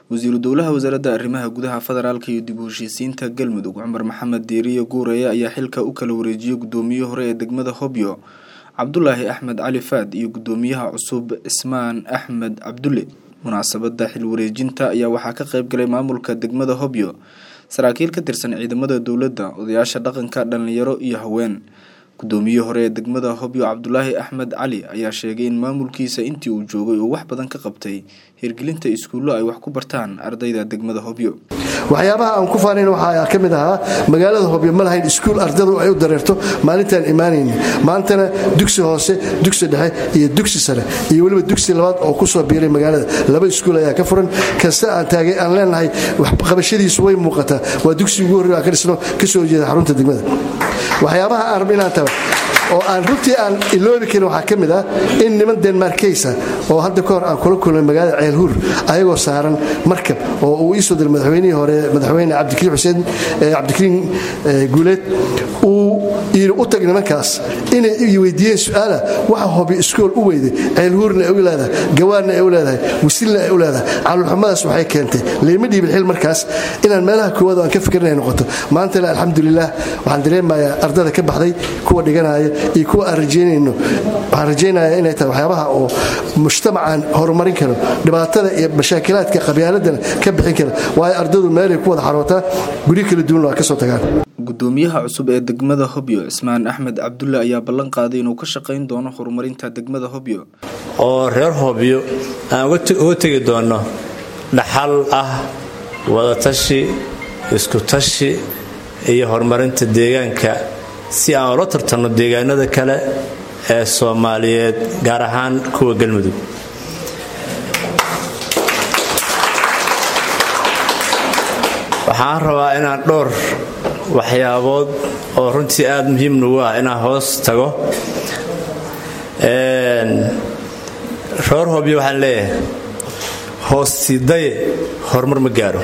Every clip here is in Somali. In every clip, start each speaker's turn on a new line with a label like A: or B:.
A: wasiiru dowlaha wasaaradda arrimaha gudaha federaalka iyo dib u heshiisiinta galmudug cumar maxamed diiriye guureye ayaa xilka u kala wareejiyey gudoomiyihii hore ee degmada hobyo cabdulaahi axmed cali faad iyo gudoomiyaha cusub cismaan axmed cabdulle munaasabada xil wareejinta ayaa waxaa ka qeyb galay maamulka degmada hobyo saraakiil ka tirsan ciidamada dowladda odayaasha dhaqanka dhalinyaro iyo haween gudoomiyihii hore ee degmada hobyo cabdulaahi axmed cali ayaa sheegay in maamulkiisa intii uu joogay uu wax badan ka qabtay hirgelinta iskuullo ay wax ku bartaan ardayda degmada hobyo
B: waxyaabaha aan ku faanayn waxaa ka mid ahaa magaalada hobyo ma lahayn iskuul ardadu ay u dareerto maalintaan imaanayni maantana dugsi hoose dugsi dhexe iyo dugsi sare iyo weliba dugsi labaad oo kusoo biiray magaalada laba iskuul ayaa ka furan kasta aan taagay aan leenahay waxqabashadiisu way muuqataa waa dugsi ugu horrey aan ka dhisno kasoo jeeda xarunta degmada waxyaabaha aan rabno inaan tago oo aan runtii aan iloobi karin waxaa ka mid ah in niman denmarkeysa oo hadda ka hor aan kula kulmay magaalada ceelhuur ayagoo saaran markab oo uu iisoo diray madaxweynihii hore madaxweyne cabdikariin xuseen cabdikariin guuleed uu yidhi u tag nimankaas inay weydiiyeen su-aala waxa hobi iskool u weyday ceelhuurna ay u leedahay gawaanna ay u leedahay wisilna ay u leedahay calulxumadaas waxay keentay leema dhiibin xil markaas inaan meelaha koowaad aan ka fikirnay noqoto maantana alxamdulilah waxaan dareemayaa ardada ka baxday kuwa dhiganaya iyo kuwa aan rajaynayno waxaan rajaynayaa inay tahay waxyaabaha oo mujtamacan horumarin karo dhibaatada iyo mashaakilaadka qabyaaladana ka bixin kara waayo ardadu meelay ku wada xarootaa guryo kala duwan waa ka soo tagaan
A: gudoomiyaha cusub ee degmada hobyo cismaan axmed cabdulle ayaa ballan qaaday inuu ka shaqayn doono horumarinta degmada hobyo
C: oo reer hobyo aan uga tegi doonno dhaxal ah wadatashi iskutashi iyo horumarinta deegaanka si aan ula tartanno deegaanada kale ee soomaaliyeed gaar ahaan kuwa galmudug waxaan rabaa inaan dhowr waxyaabood oo runtii aada muhiim nugu ah inaan hoos tago reer hobyo waxaan leeyahay hoostidaye horumar ma gaaro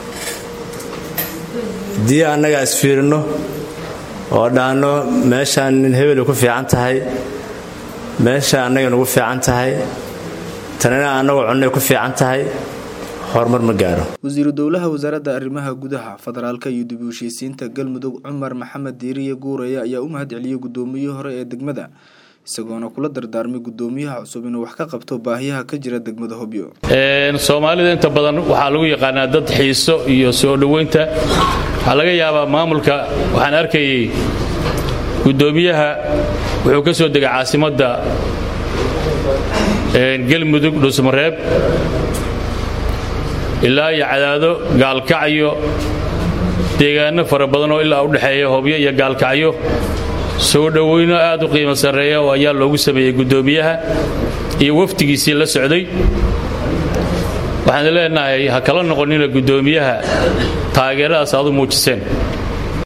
C: haddii annagaa isfiirinno oo dhaanno meeshaan nin hebelu ku fiican tahay meesha annaga nugu fiican tahay tanina annagoo cunnay ku fiican tahay horumar ma gaaro
A: wasiiru dowlaha wasaaradda arrimaha gudaha federaalka iyo dib u heshiisiinta galmudug cumar maxamed diiriye guureye ayaa u mahad celiyey gudoomiyihii hore ee degmada isagoona kula dardaarmay gudoomiyaha cusub inuu wax ka qabto baahiyaha ka jira degmada hobyo
D: soomaalida inta badan waxaa lagu yaqaanaa dad xiiso iyo soo dhoweynta waxaa laga yaabaa maamulka waxaan arkayay gudoomiyaha wuxuu ka soo degay caasimadda galmudug dhuusmareeb ilaa iyo cadaado gaalkacyo deegaano fara badan oo ilaa u dhexeeya hobyo iyo gaalkacyo soo dhoweyno aad u qiimo sarreeya oo ayaa loogu sameeyey guddoomiyaha iyo wafdigiisii la socday waxaan leenahay ha kala noqonina guddoomiyaha taageeradaas aad u muujiseen